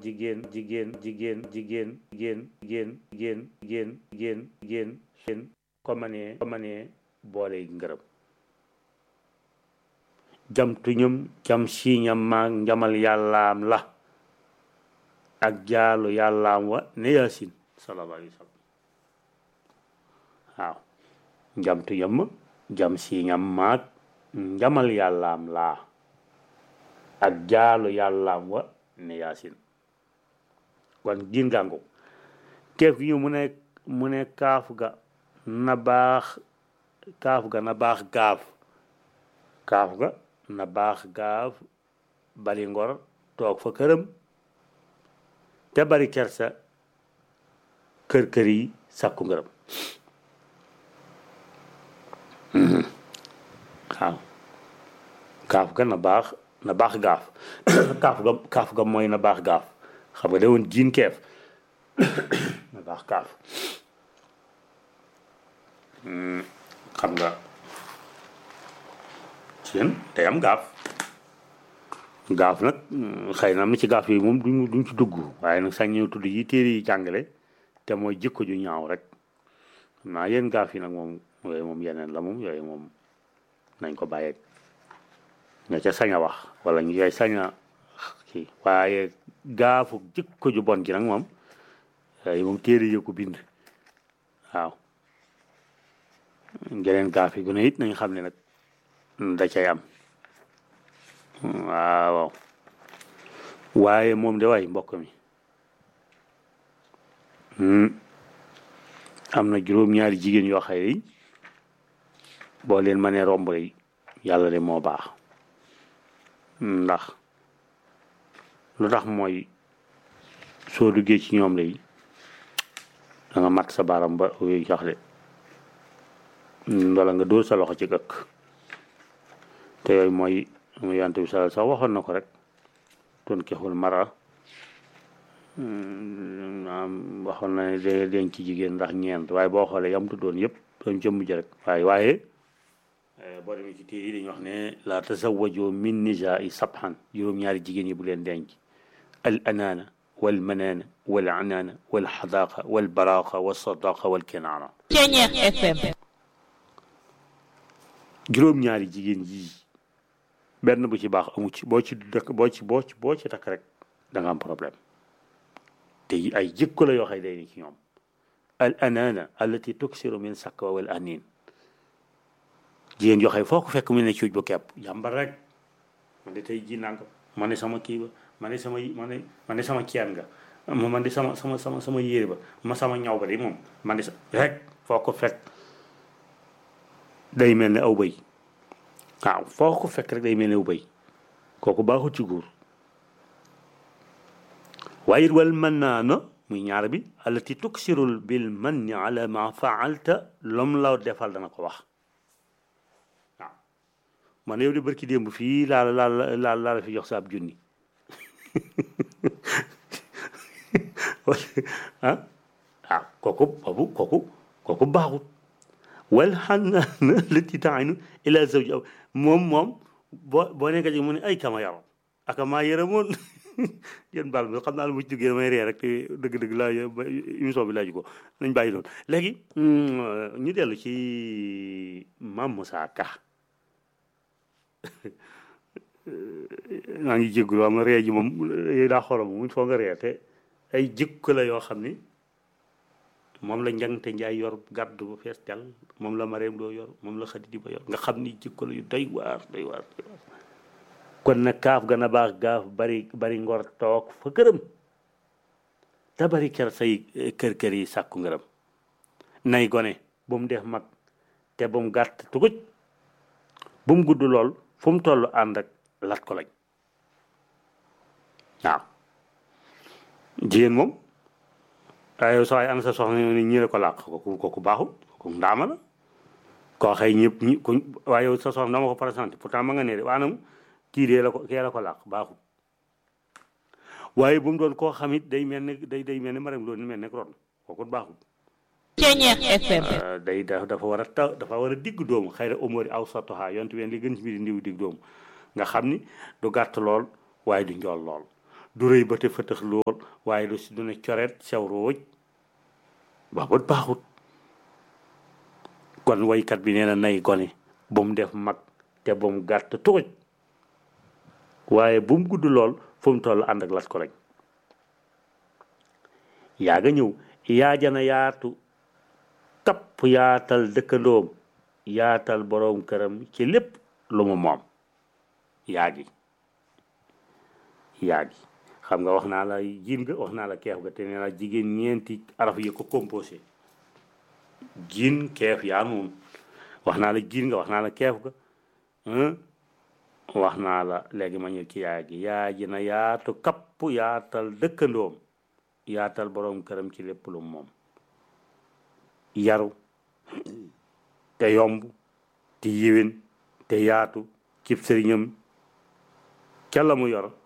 jigéen jigéen jigéen jigéen jigéen jigéen jigéen jigéen jigéen jigéen jigéen ko manee ko manee boole ngërëm jam tuñum jam siiñam maag njamal yàllaam la ak jaalu yàllaam wa ne yaasin sallallahu alayhi wa sallam waaw jam tuñum jam siiñam maag njamal yàllaam laa ak jaalu yàllaam wa ne yaasin kon giin gàngu keef yu mu ne mu ne kaaf ga na baax kaaf ga na baax gaaf kaaf ga na baax gaaf bari ngor toog fa këram te bari kersa kër kër yi sàkku ngërëm waaw kaaf ga na baax na baax gaaf kaaf ga kaaf ga mooy na baax gaaf xam nga da woon jiin keef na baax kaaf xam nga seen day am gaaf gaaf nag xëy na am na ci gaaf yi moom duñ duñ ci dugg waaye nag sañ ñëw tudd yi téere yi jàngale te mooy jikko ju ñaaw rek xam naa yéen gaaf yi nag moom yooyu moom yeneen la moom yooyu moom nañ ko bàyyeeg nga ca sañ a wax wala ñu koy sañ a kii waaye gaafu jikko ju bon ji nag moom yooyu moom téere yi ko bind waaw geneen gaaf yi gu ne it nañ xam ne nag da cay am waaw waaye moom de waay mbokk mi am na juróom-ñaari jigéen yoo xëy yi boo leen mënee romb rek yàlla de moo baax ndax lu tax mooy soo duggee ci ñoom lay da nga mat sa baaram ba yooyu jox de wala nga dóor sa loxo ci gëkk te yooyu mooy mu yant bi sal sax waxoon na ko rek ton kexul mara am waxoon na ne de denc ci jigéen ndax ñeent waaye boo xoolee yam tuddoon yëpp doon jëmm ji rek waaye waaye boo demee ci téere yi dañuy wax ne la tasawajoo min nisaai sabhan juróom-ñaari jigéen yi bu leen denc al anaana wal manaana wal anaana wal xadaaqa wal baraaqa wal sadaqa wal kenaana Ceñeex FM juróom-ñaari jigéen yii benn bu ci baax amu ci boo ci dëkk boo ci boo ci boo ci takk rek da nga am problème te ay jikko la yoo xam ne day ni ci ñoom al anaana allati tuksiru min sakwa wal anin jigéen yoo xam ne foo ko fekk mu ne cuuj bu kepp yàmbar rek man de tey ji nangam ma ne sama kii ba ma ne sama ma ne ma ne sama ceen nga man de sama sama sama sama yére ba ma sama ñaw ba de moom man de sa rek foo ko fekk day mel ne aw bëy waaw foo ko fekk rek day mel ne aw bëy kooku baaxut ci góor waaye it wal mën naa na muy ñaar bi allati tuksirul bil manni ala ma faalta lom la defal dana ko wax waaw man yow di barki démb fii laa la laa la laa la fi jox sa ab junni ah ah kooku boobu kooku kooku baaxut wal xannaana lati taaynu ila zawji aw moom moom boo boo nekk ci mu ne ay kama yaram aka maa yërëmoon yéen baal ma xam naa lu ma ci duggee damay ree rek te dëgg-dëgg laa émission bi laaju ko nañ bàyyi noonu léegi ñu dellu ci Mame Moussa Ka maa ngi jéggulu am ree ji moom yooyu daa xorom muñ foo nga ree te ay jikko la yoo xam ni moom la njangte njaay yor gàddu ba fees del moom la mareem doo yor moom la xadi di ba yor nga xam ni jikko la yu doy waar doy waar doy waar kon nag kaaf gën a baax gaaf bari bari ngor toog fa këram te bari ker say kër kër yi sàkku ngërëm nay gone bu mu def mag te bu mu gàtt tuguj bu mu gudd lool fu mu toll ànd ak lat ko lañ waaw jigéen moom waaye yow sax am sa soxna ni ñi la ko làq kooku kooku baaxul kooku ndaama la koo xëy ñëpp ñi ku waaye yow sa soxna dama ko présenté pourtant ma nga ne de waanam kii dee la ko kee la ko làq baaxul waaye bu mu doon koo xam it day mel ne day day mel ne maram loolu mel ne ron kooku baaxul Ceñeex FM day da dafa war a taw dafa war a digg doomu xëy na umóori aw sotoha yontu ween li gën ci mbiri ndiw digg doomu nga xam ni du gàtt lool waaye du njool lool du rëy ba te fëtëx lool waaye du si du ne coreet sew rooj ba bët baaxut kon waykat bi nee na nay gone ba mu def mag te ba mu gàtt tooj waaye bu mu gudd lool fu mu toll ànd ak las ko rek yaa nga ñëw yaa jana yaatu kapp yaatal dëkkandoom yaatal boroom këram ci lépp lu mu moom yaa gi yaa gi xam nga wax naa la jiin nga wax naa la keef ga te nee naa jigéen ñeenti araf yi ko composé jiin keef yaa noonu wax naa la jiin nga wax naa la keef ga wax naa la léegi ma ñëw ci yaa gi yaa ji na yaatu kapp yaatal dëkkandoom yaatal boroom këram ci lépp lu moom yaru te yomb te yiwén te yaatu cib sëriñam ca la mu yor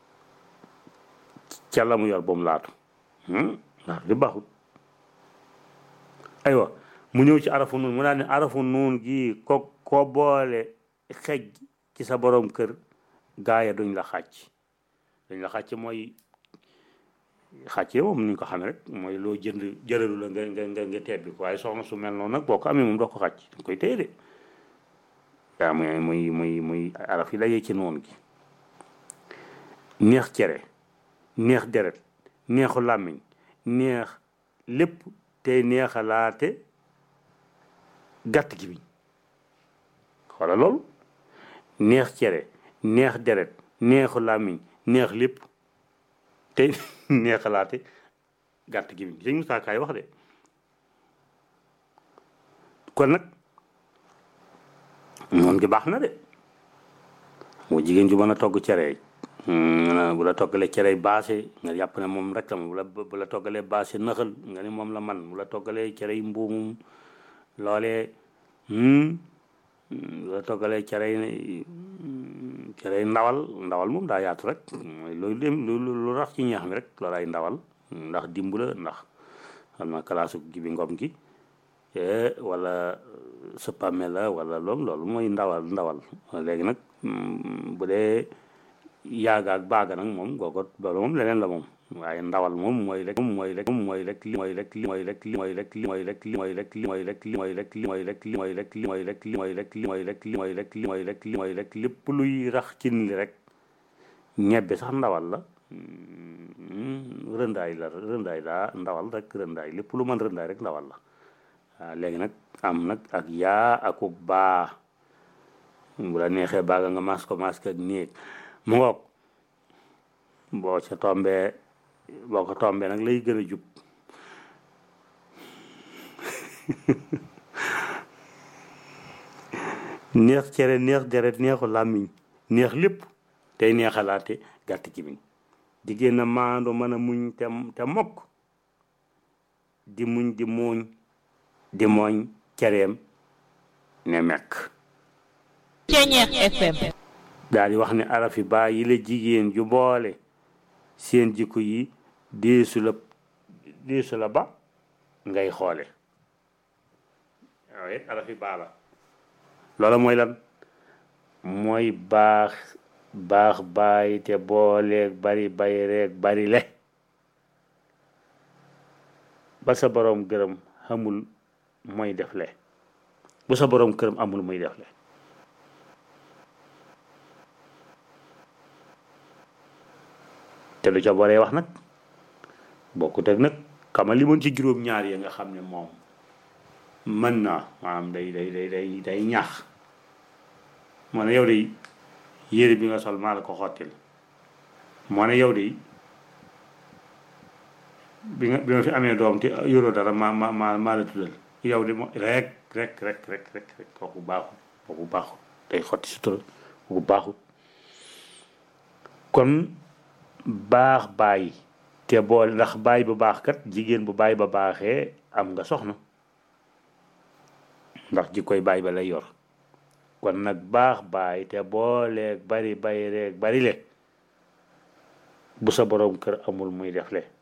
ca la mu yor ba mu laatu laatu di baaxut aywa mu ñëw ci arafu nuun mu daal ne arafu nuun gi ko ko boole xej ci sa borom kër gaaya duñ la xàcc duñ la xàcc mooy xàccee moom ni ñu ko xamee rek mooy loo jënd jëralu la nga nga nga nga tebbi ko waaye soxna su mel noonu nag boo ko amee moom doo ko xàcc danga koy téye de waaw muy muy muy muy araf yi la yee ci noonu gi neex cere neex deret neexu làmmiñ neex lépp tey neexalaate gàtt gi biñ xoola loolu neex cere neex deret neexu làmmiñ neex lépp tey neexalaate gàtt gi biñ sëñ Moussa Kaay wax de kon nag moom gi baax na de mu jigéen ju mën a togg cere bu la toggalee cere baase nga jàpp ne moom rek la bu la bu la toggalee baase nëxal nga ni moom la man bu la toggalee cere yi mbuumum loolee bu la toggalee cere yi cere yi ndawal ndawal moom daa yaatu rek mooy loolu dem lu lu rax ci ñeex mi rek loolaay ndawal ndax dimb la ndax xam naa kalaasu gi bi ngom gi wala sëppame la wala loolu loolu mooy ndawal ndawal léegi nag bu dee yaaga ak baaga nag moom googot loolu moom leneen la moom waaye ndawal moom mooy rek moom mooy rek moom mooy rek li mooy rek li mooy rek li mooy rek li mooy rek li mooy rek li mooy rek li mooy rek li mooy rek li mooy rek li mooy rek li mooy rek li mooy rek li mooy rek li mooy rek li mooy rek lépp luy rax cin li rek ñebbe sax ndawal la rëndaay la rëndaay daa ndawal rek rëndaay lépp lu mën rëndaay rek ndawal la waaw léegi nag am nag ak yaa aku baa bu la neexee baaga nga mas ko mas ak néeg mu ngoog boo ca tombee boo ko tombee nag lay gën a jub neex cere neex deret neexu làmmiñ neex lépp tey neexalaate gàtt ci biñ jigéen na maando mën a muñ te te mokk di muñ di muuñ di mooñ cereem ne mekk Ceñeex FM daal di wax ne arafi baa yi la jigéen ju boole seen jikko yi deesu la deesu la ba ngay xoole waaye arafi baa la loola mooy lan mooy baax baax baay te booleeg bari bay reeg bari le ba sa boroom gërëm xamul mooy def le bu sa boroom këram amul muy def le te lu ca boree wax nag bokkut ak nag xamal li mën ci juróom ñaar ya nga xam ne moom mën naa maanaam day day day day day ñaax moo ne yow de yére bi nga sol maa la ko xottil moo ne yow de bi nga bi nga fi amee doom te yoroo dara ma ma ma maa la tuddal yow de mo rek rek rek rek rek rek kooku baaxul kooku baaxul day xotti sutura kooku baaxul kon baax baay te boole ndax baay bu baax kat jigéen bu baay ba baaxee am nga soxna ndax ji koy baay ba lay yor kon nag baax baay te booleeg bari bay reeg bari le bu sa boroom kër amul muy def le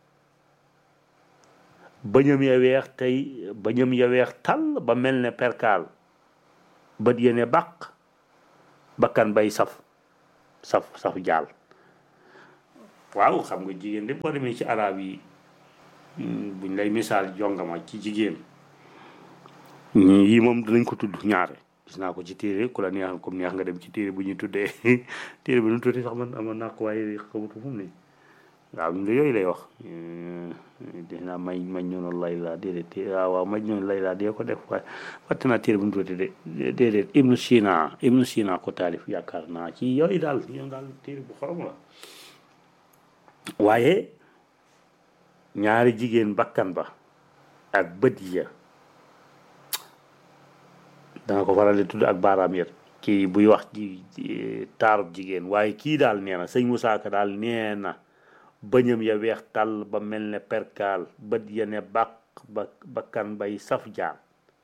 bañam ya weex tey bañam ya weex tàll ba mel ne perkaal bët yene bàq bakkan bay saf saf saf jaal waaw xam nga jigéen de boo demee ci arab yi buñ lay misaal jongama ci jigéen ñi yi moom dinañ ko tudd ñaare gis naa ko ci téere ku la neex comme neex nga dem ci téere bu ñuy tuddee téere bi nu tuddee sax man amoon naa ko waaye xamutu fu mu ne waaw ñun de yooyu lay wax def naa may mañ noonu lay laa déedéet waaw waaw mañ noonu lay laa dee ko def waaye fàtte naa téere bu ñu tuddee de déedéet ibnu sina ibnu sina ko taalif yaakaar naa ci yooyu daal yow daal téere bu xorom la waaye ñaari jigéen bakkan ba ak bët ya danga ko faral di tudd ak baaraam yet kii buy wax ji taarub jigéen waaye kii daal nee na sëñ Moussa Ka daal nee na bëñam ya weex tàll ba mel ne perkaal bët ya ne bàq ba bakkan bay saf jaan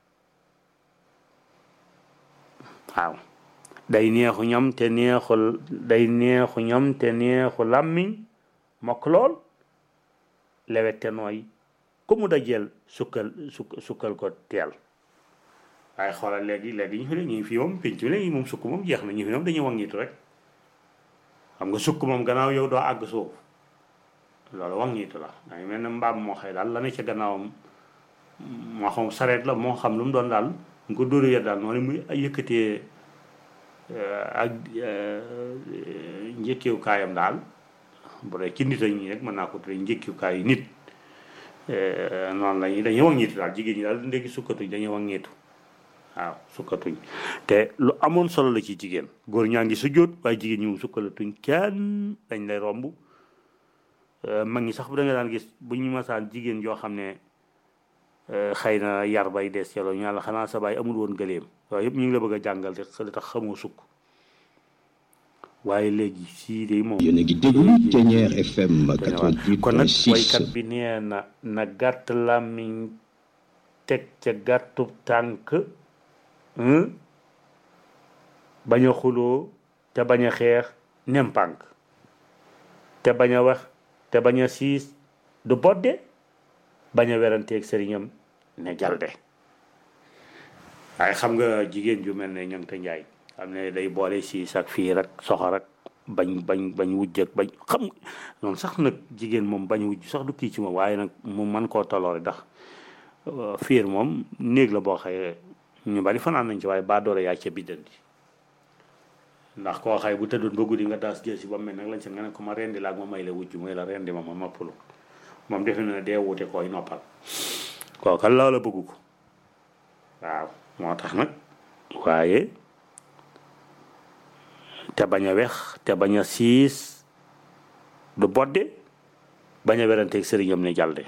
waaw day neexu ñam te neexu day neexu ñam te neexu làmmiñ mokk lool lewet te nooy ku mu dajeel sukkal sukk sukkal ko teel waaye xoolal léegi léegi ñu fi ne ñu fii moom pénc bi léegi moom sukk moom jeex na ñu fi moom dañuy wangitu rek xam nga sukk moom gannaaw yow doo àgg suuf loolu wangitu la daa mel ne mbaam moo xëy daal la ne ca gannaawam moo xam sareet la moo xam lu mu doon daal nga ko dóoru yet daal noonu muy yëkkatee ak njëkkeewu kaayam daal bu dee ci nit ak ñi rek mën naa ko tuddee njëkkeewu kaayu nit noonu lañuy dañuy wangitu daal jigéen ñi daal ndéegi sukkatuñ dañuy wangitu waaw sukkatuñ te lu amoon solo la ci jigéen góor ñaa ngi sujjóot waaye jigéen ñi moom sukkalatuñ kenn dañ lay romb mag ñi sax bu da nga daan gis bu ñu masaan jigéen yoo xam ne xëy na yar bay des yàlla ñu la xanaa sa baay amul woon gëleem waaye yëpp ñu ngi la bëgg a jàngal te li tax xamoo sukk waaye léegi sii de moom yéen a ngi déglu Thiéniere FM kon nag 88.6 waykat bi nee na na gàtt làmmiñ teg ca gàttub tànk bañ a xuloo te bañ a xeex nempànk te bañ a wax te bañ a siis du bodde bañ a weranteeg sëriñam ne jalde waaye xam nga jigéen ju mel ne ñang te njaay xam ne day boole siis ak fiir ak soxor ak bañ bañ bañ wujj ak bañ xam nga noonu sax nag jigéen moom bañ wujj sax du kii ci moom waaye nag mu man koo toloore ndax fiir moom néeg la boo xëyee ñu bari fanaan nañ ci waaye baa doole yaa ca biddanti ndax koo xay bu tëddoon ba guddi nga daas jël si ba mel nag lañ seen nga ne ko ma rendi la ak ma may la wujj mooy la rendi ma ma noppalu moom defe na ne dee wute koy noppal kooka loola bëggu ko waaw moo tax nag waaye te bañ a wex te bañ a siis du bodde bañ a weranteeg sëriñam ne jalde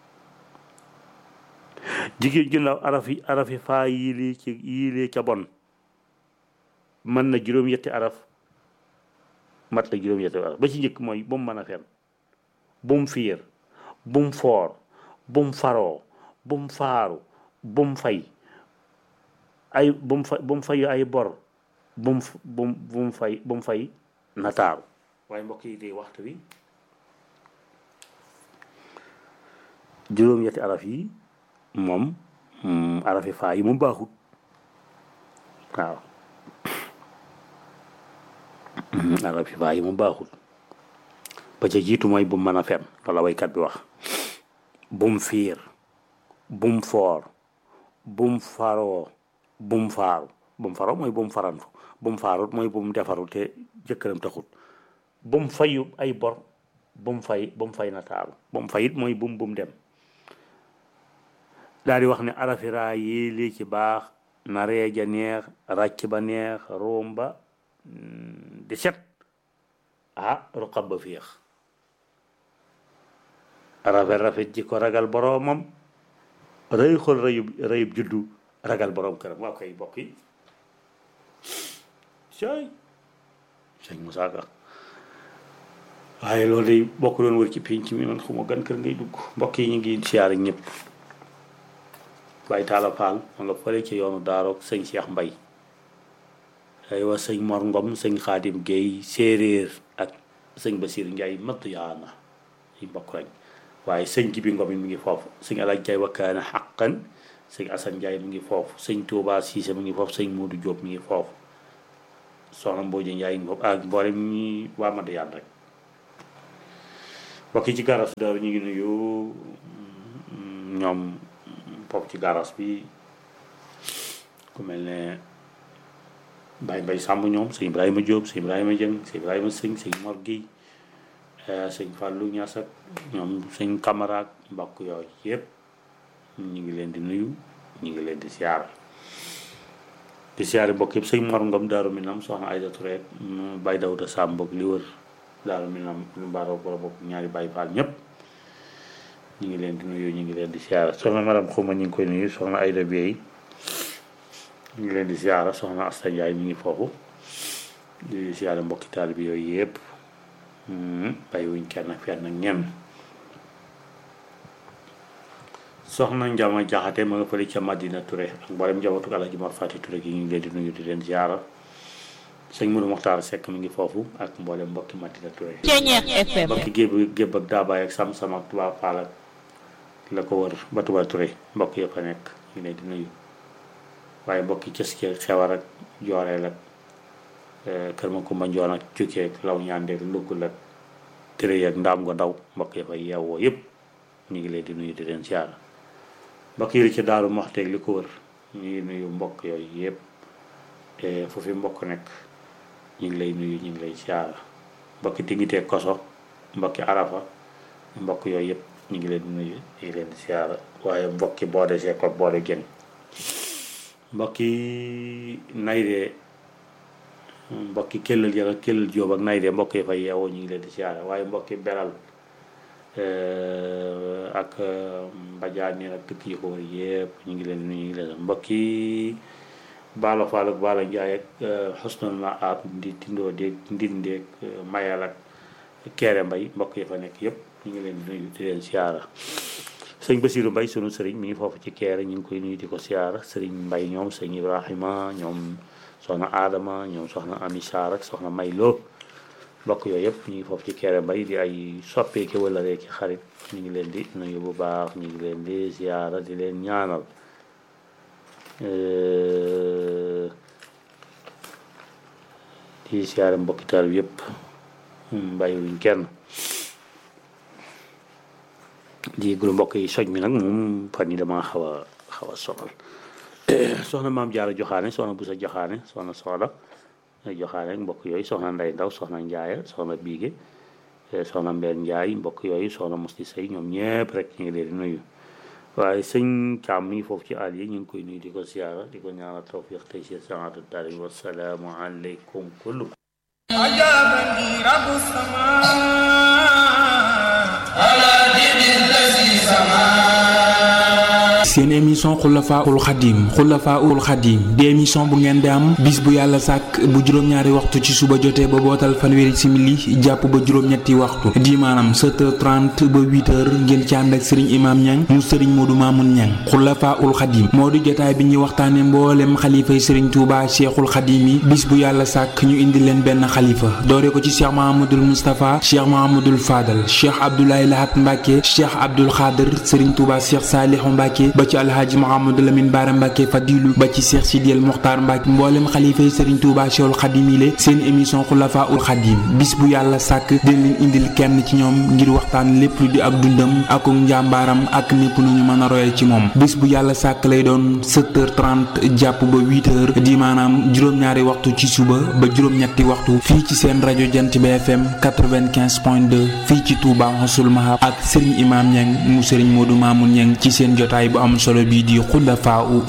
jigéen ju ndaw arafi arafi faa yiili ci yiilee ca bon mën na juróom-yetti araf mat la juróom-yetti araf ba ci njëkk mooy bu mu mën a fen bu mu fiir bu mu foor bu mu faroo bu mu faaru bu mu fay ay bu mu fa bu mu fayu ay bor bu mu bu mu bu mu fay bu mu fay nataaru waaye mbokk yi de waxtu bi juróom-yetti araf yi moom arafi faa yi mu baaxut waaw arafi faa yi mu baaxut ba ca jiitu mooy bu mu mën a fen loola waykat bi wax bum fiir bum foor bum faroo bum faaru bum faroo mooy bum farantu bum faarut mooy bum defaru te jëkkëram taxut bum fayu ay bor bum fay bum fay nataaru bum fayit mooy bum bum dem daal di wax ne arafira yi lii ci baax na reeja neex ràcc ba neex room ba di set ah ruqab ba féex rafet rafet ji ko ragal boroomam rëy xol rëyub rëyub juddu ragal boroom këram waa koy bokk yi sëy sëñ Moussa Ka waaye loolu day bokk doon wër ci pénc mi man xuma gan kër ngay dugg mbokk yi ñu ngi siyaare ñëpp Baye Talla Fall ma nga fële ci yoonu daaroog sëñ Cheikh Mbay aywa sëñ Mor Ngom sëñ Xaadim Guèye séeréer ak sëñ Basir Ndiaye matt yaana ay mbokk lañ waaye sëñ Jibi Ngom mi ngi foofu sëñ Alaaj Jaay wakkaana xaqan sëñ Asan Ndiaye mi ngi foofu sëñ Touba Cissé mi ngi foofu sëñ Modou Diop mi ngi foofu soxna Mbooja Ndiaye ngi foofu ak mboolem ñi waa Madiyaan rek mbokk yi ci garas daaru ñu ngi nuyu ñoom foofu ci garas bi ku mel ne Baye Mbaye Samb ñoom sëñ Ibrahima Diop sëñ Ibrahima Dieng sëñ Ibrahima Sëñ sëñ Mor Guèye sëñ Fallou Niass ak ñoom sëñ Camara ak mbokk yooyu yëpp ñu ngi leen di nuyu ñu ngi leen di siyaar di siyaare mbokk yëpp sëñ Mor Ngom Daaru Minam soxna Aïda Touré Baye Dawda Samb ak li wër Daaru Minam lu mbaaroo ko bokk ñaari Baye Fall ñëpp ñu ngi leen di nuyu ñu ngi leen di siyaara soxna madame Xuma ñu ngi koy nuyu soxna Aïda Bieye ñu ngi leen di siyaara soxna Asta Ndiaye mi ngi foofu di siyaare mbokki taalibe bi yooyu yëpp bàyyi wuñ kenn ak fenn ak ñenn soxna Njama Jaxate ma nga fële ca Madina Touré ak mboolem njabootu Alaaji Mor Fati Touré gi ñu ngi leen di nuyu di leen siyaara sëñ Mourou Mokhtar Seck mi ngi foofu ak mboolem mbokki Madina Touré Ceñeex FM mbokki gébb gébb ak daabaay ak sam-sam ak tubaab faal ak la ko wër ba Touba Touré mbokk yëpp a nekk ñu leen di nuyu waaye mbokki cës ci xewar ak jooreel ak kër ma kumba njoon ak cukkee ak law ñaandeeg luggul ak tëré ak ndaam nga ndaw mbokk yëpp ay yeewoo yëpp ñu ngi leen di nuyu di leen siyaara mbokk yi ci daaru moxteeg li ko wër ñu ngi nuyu mbokk yooyu yëpp te fu fi mbokk nekk ñu ngi lay nuyu ñu ngi lay siyaara mbokki tingitee koso mbokki arafa mbokk yooyu yëpp ñu ngi leen di nuyu ñu ngi leen di siyaara waaye mbokki boode see ko boode génn mbokki naydee mbokki kellal ya ak kellal jóob ak naydee mbokk yi fay yeewoo ñu ngi leen di siyaara waaye mbokki beral ak mbajaan yi ak dëkk yi ko wër yëpp ñu ngi leen di nuyu ñu ngi leen mbokki baalo faal ak baalo njaay ak xusnul ma aat di tindoo déeg ndindeeg mayal ak keere mbay mbokk yi fa nekk yëpp ñu ngi leen di nuyu di leen siyaara sëñ Basiru Mbay sunu sëriñ mi ngi foofu ci keere ñu ngi koy nuyu di ko siyaara sëriñ Mbay ñoom sëñ Ibrahima ñoom soxna Adama ñoom soxna Ami Saar ak soxna May Lo mbokk yooyu yëpp ñu ngi foofu ci keere mbay di ay soppeeki wala reeki xarit ñu ngi leen di nuyu bu baax ñu ngi leen di siyaara di leen ñaanal di siyaare mbokki taal bi yëpp bàyyiwuñ kenn di yëglu mbokk yi soj mi nag moom fan yi dama xaw a xaw a sonal soxna maam jaara joxaane soxna busa joxaane soxna sooda joxaane mbokk yooyu soxna nday ndaw soxna njaaya soxna biige soxna mbeen njaay mbokk yooyu soxna musti sëy ñoom ñëpp rek ñu ngi leen di nuyu waaye sëñ Caam mi ngi foofu ci àll yi ñu ngi koy nuyu di ko siyaara di ko ñaanal tawfiq tey si saatu dari wasalaamu aleykum kullu عجبني رب السماء على دين الذي سماه seen émission xulafaul xadim xulafaul xadim di émission bu ngeen di am bis bu yàlla sàkk bu juróom-ñaari waxtu ci suba jotee ba bootal fanweeri simili jàpp ba juróom-ñetti waxtu di maanaam 7h30 ba 8h ngeen ci ànd ak sëriñ imaam ñang mu sëriñ moodu maamun ñang xulafaul xadim moo di jotaay bi ñuy waxtaane mboolem xalifay sëriñ tuuba cheikhul xadim yi bis bu yàlla sàkk ñu indi leen benn xalifa doore ko ci cheikh mahamadul moustapha cheikh mahamadul fadal cheikh abdoulaye lahat mbàkke cheikh abdul xaadir sëriñ tuuba cheikh saalihu mbàkke ba ci alhaaji Mouhamadou Lamine Bara Mbacke Fadilu ba ci Cheikh Sidiel Mokhtar Mbacke mboolem xalifa yi Serigne Touba Cheikhul Khadim yi seen émission Xulafa ul Khadim bis bu yàlla sàkk dina leen indil kenn ci ñoom ngir waxtaan lépp lu di ak dundam ak njàmbaaram ak népp nu ñu mën a royee ci moom bis bu yàlla sàkk lay doon 7h30 jàpp ba 8h di maanaam juróom-ñaari waxtu ci suba ba juróom-ñetti waxtu fii ci seen rajo Jant bi FM 95.2 fii ci Touba Xasul Mahab ak Serigne Imam Niang mu Serigne Modou Mamoun Niang ci seen jotaay bu am solo bii di xulafaa u